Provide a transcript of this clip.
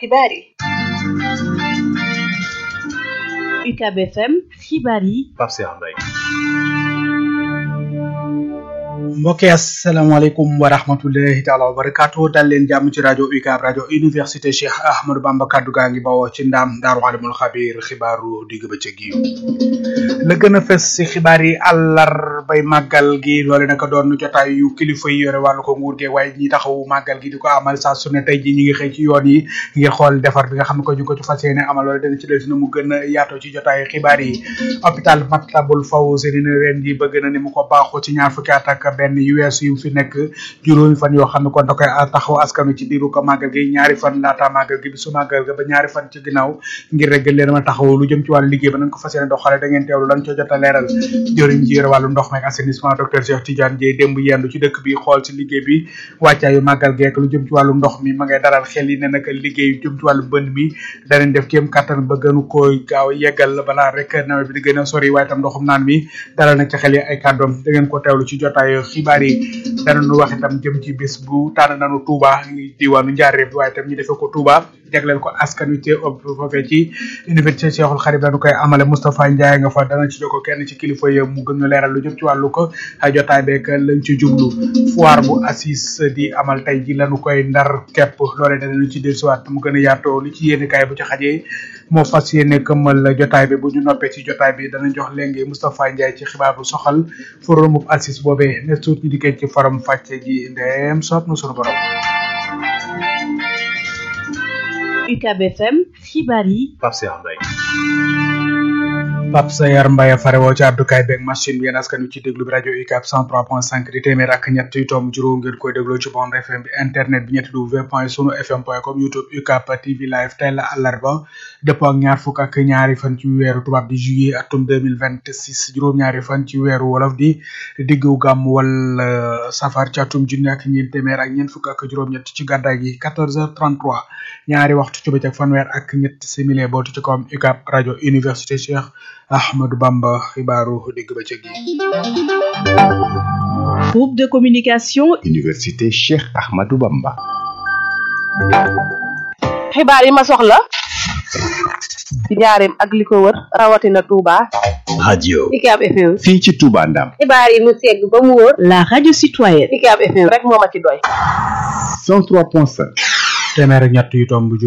xibaar yi UCAB FM xibaar yi Pape Cheikh Mbaye mbokk yi asalaamaaleykum wa rahmatullahi taala wa barakaatu dal leen jàmm ci rajo UCAB rajo université Cheikh Ahmadou Bamba kaddu gaa ngi bawoo ci ndaam daaru alimul xabiir xibaaru digg bëccëg yi la gën a fës si xibaar yi àllarbay màggal gi loole naka doon jotaay yu kilifa yi yore wàllu ko nguur gi waaye ñi taxawu màggal gi di ko amal saa su ne tey ji ñi ngi xëy ci yoon yi ngir xool defar bi nga xam ne ko ñu ko ci fas yéene amal loole dana ci del si na mu gën a yaatoo ci jotaay xibaar yi hôpital Matlaboul Fawzeyni ren ji bëgg na ni mu ko baaxoo ci ñaar fukki at ak benn yu weesu yu fi nekk juróomi fan yoo xam ne kon da koy taxaw askanu ci diiru ko màggal gi ñaari fan laata màggal gi bi su màggal ga ba ñaari fan ci ginnaaw ngir rek gën leen ma taxaw lu jëm ci wàllu liggéey ba nañ ko fas yéene doxale da ngeen teewlu lan co jot a leeral jëriñ ji yore wàllu ndox meeg assainissement docteur Cheikh Tidiane Dieye démb yendu ci dëkk bi xool ci liggéey bi wàccaayu màggal geek lu jëm ci wàllu ndox mi ma ngay dalal xel yi ne nag liggéey jëm ci wàllu bënd mi danañ def kéem kattan ba gënu koy gaaw yeggal balaa rek nawet bi di gën a sori waaye tam ndoxum naan mi dalal na ci xel yi ay kàddoom da ngeen ko teewlu ci jotaayu xibaar yi danañu wax itam jëm ci bis bu tànn nañu Touba diwaanu Njaaréem waaye itam ñu defee ko Touba jagleel ko askan wi ci foofee ci université Cheikhul Khadim dañu koy amale Moustapha Ndiaye nga fa dana ci jokko kenn ci kilifa yi mu gën a leeral lu jëm ci wàllu ko jotaay beeg lañ ci jublu foire bu assis di amal tey ji lañu koy ndar képp loole danañu ci dellusiwaat mu gën a yaatoo li ci yéene kaay bu ci xajee moo fas yéene këmmal jotaay bi bu ñu noppee ci jotaay bi dana jox léegi Moustapha Ndiaye ci xibaar bu soxal forum bu assis boobee ne suut ñu dikkee ci forum fàcce gi ndeem soob na sunu borom UCAB FM xibaar yi Pape Cheikh Mbaye Pape Sayar Mbaye fare woo ci àddukaay beeg machine bi yéen askan wi ci déglu bi rajo UCAB 103.5 di téeméer ak ñett yu tomb juróom ngeen koy dégloo ci bande FM bi internet bi ñetti w point sunu fm point com youtube UCAB TV live tey la àllarba dëppoo ak ñaar fukk ak ñaari fan ci weeru tubaab di juillet atum 2026 juróom-ñaari fan ci weeru wolof di diggu gàmm wala safar ci atum junni ak ñeent téeméer ak ñeent fukk ak juróom-ñett ci gàddaay gi 14h33 ñaari waxtu ci bëccëg fanweer ak ñett simili bootu ci kawam UCAB rajo université Cheikh Ahmadou Bamba xibaaru digg bëccëg yi. groupe de communication. université Cheikh Ahmadou Bamba. xibaar yi ma soxla ci njaareem ak li ko wër rawatina Touba. radio. UCAB FM. fii ci Touba Ndam. xibaar yi mu segg ba mu wóor. la radio citoyenne. UCAB FM rek moo ma ci doy. 103.5. téeméer ak ñett yu tomb